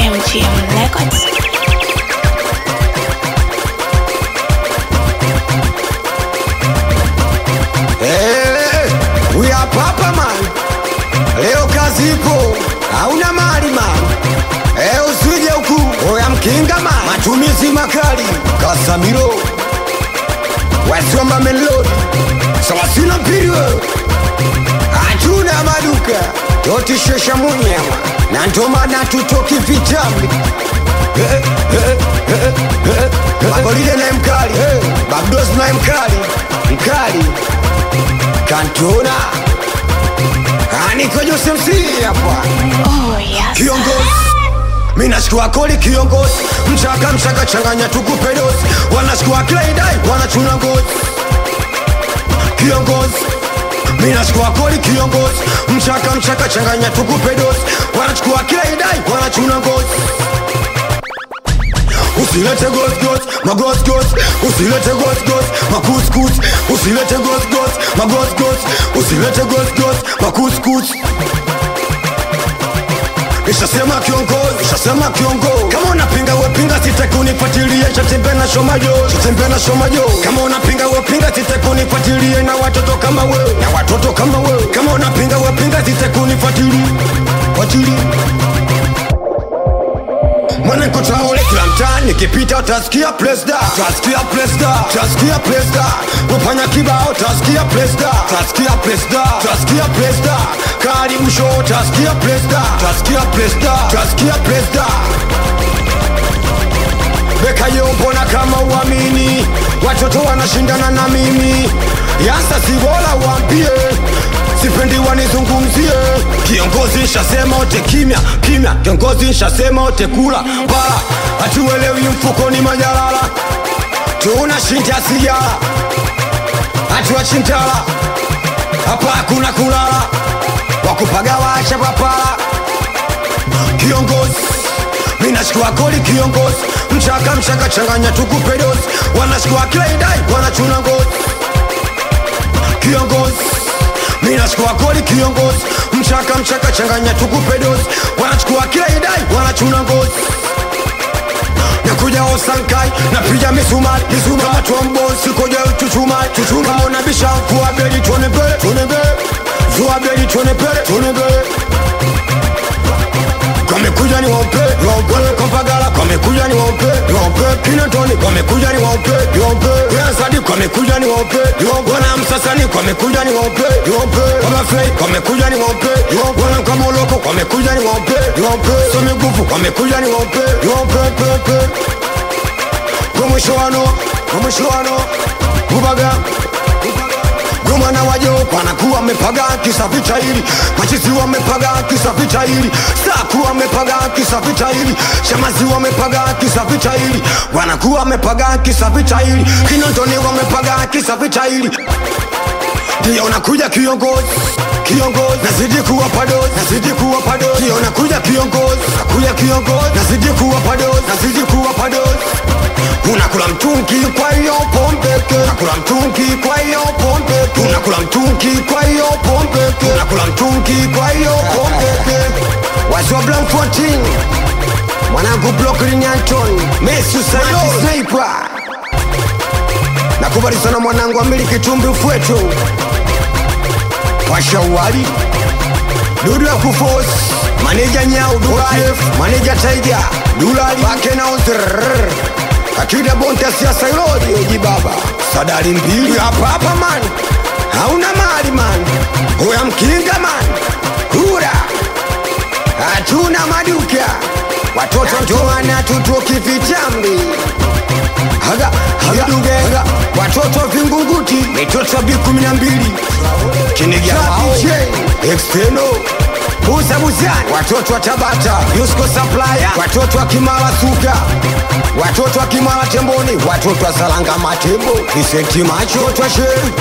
MGM Records. Hey, we are papa man. Leo kazi ipo, hauna mali man. Eh, usije huku, oya mkinga man. Matumizi makali, Kasamiro. Wasiomba melodi, sawa sina mpiri wewe. Hatuna maduka, totishesha munyama. Na ndo maana tutoki vitambi. Eh, eh, eh, eh, eh. Magolide naye mkali, Babdos naye mkali, mkali kantona aniko Jose MC hapa Oh, yes. kiongozi minashikua koli kiongozi mchaka mchaka changanya tukupe dozi wanashikua kleidai wanachuna ngozi kiongozi minashikua koli kiongozi mchaka mchaka changanya tukupe dozi wanachukua kleidai wanachuna ngozi usilete gosgos magosgos usilete gosgos makuskus usilete gosgos magosgos usilete gosgos makuskus Nishasema kiongozi, nishasema kiongozi. Kama unapinga wepinga, sitaki unifuatilie. Chatembe na shomajo, chatembe na shomajo. Kama unapinga wepinga, sitaki unifuatilie na watoto kama wewe, na watoto kama wewe. Kama unapinga wepinga, sitaki unifuatilie, fuatilie mwanangu taole kila mtaa nikipita utasikia presda utasikia presda utasikia presda wafanya kibao utasikia presda utasikia presda utasikia presda karibu show utasikia presda utasikia presda utasikia presda Beka yo mbona kama uamini watoto wanashindana na mimi yasa si bora waambie sipendi wanizungumzie kiongozi nshasema ote kimya kimya kiongozi nshasema ote kula bala hatuelewi mfuko ni majalala tunashinda sigara hatuwachintala hapa hakuna kulala wakupaga wacha papala kiongozi minashikwa koli kiongozi mchaka mchaka changanya tukupe dozi wanashikwa kleidai wanachuna ngozi kiongozi minashikwa koli kiongozi mchaka mchaka changanya tukupe dozi wanachukua kleidai wanachuna ngozi nakuja osankai napiga misumari misumari kama tuambosi koja chuchumai chuchumai kama unabisha kuwa beli tuone mbele tuone mbele zuwa beli tuone mbele tuone mbele Wamekuja ni waupe, waupe Kompagala wamekuja ni waupe, waupe Kinatoni wamekuja ni waupe, waupe Yansadi wamekuja ni waupe, waupe Wana Msasani wamekuja ni waupe, waupe Wamafei wamekuja ni waupe, waupe Wana Kamoloko wamekuja ni waupe, waupe Somi Gufu wamekuja ni waupe, waupe pepe Kwa mwisho wano, kwa mwisho wano Bubaga, Gomana wajo wanakuwa wamepaga kisa vita hili, machizi wamepaga kisa vita hili, saku wamepaga kisa vita hili, shamazi wamepaga kisa vita hili, wanakuwa wamepaga kisa vita hili, kinondoni wamepaga kisa vita hili ndio nakuja kiongozi kiongozi nazidi kuwa padozi nazidi kuwa padozi ndio nakuja kiongozi nakuja kiongozi nazidi kuwa padozi nazidi kuwa padozi unakula mtungi kwa hiyo pombeke unakula mtungi kwa hiyo pombeke unakula mtungi kwa hiyo pombeke unakula mtungi kwa hiyo pombeke wazwa blanc 14 mwanangu Brooklyn Anton Messi Usayo Sniper nakubali sana mwanangu amili kitumbi ufwetu pasha uwali dudu ya kufos maneja nyau dubai maneja taiga dulali wake na uzrrr akida bonte ya siasa ilodi oji baba sadari mbili hapa hapa man hauna mali man huya mkinga man hura hatuna maduka watoto ndoana tutoki vitambi haga haga duge haga watoto vingunguti mitoto bi kumi na mbili kinigia exteno Buza Buzani, watoto wa Tabata, Yusko Supplier, watoto wa Kimara Suka, watoto wa Kimara Temboni, watoto wa Salanga Matembo, Vicenti Macho, watoto wa Sheri,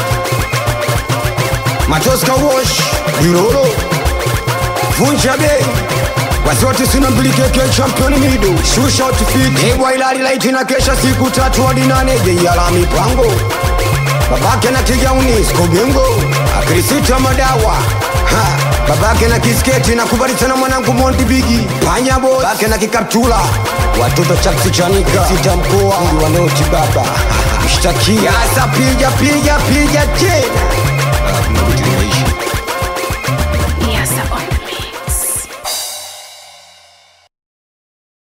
Matoska Wash, Diroro, Vunja Bei, wazote sina mbili keke champion mido, shusha outfit, Ewa ilali laiti na kesha siku tatu hadi nane, jeiala mipango babake na kigauni skobingo akirisita madawa ha, babake na kisketi na kubali sana mwanangu Monty Bigi panya boy babake na kikaptula watoto chaksi chanika sita mkoa wanoti baba mshtakia sasa piga piga piga tena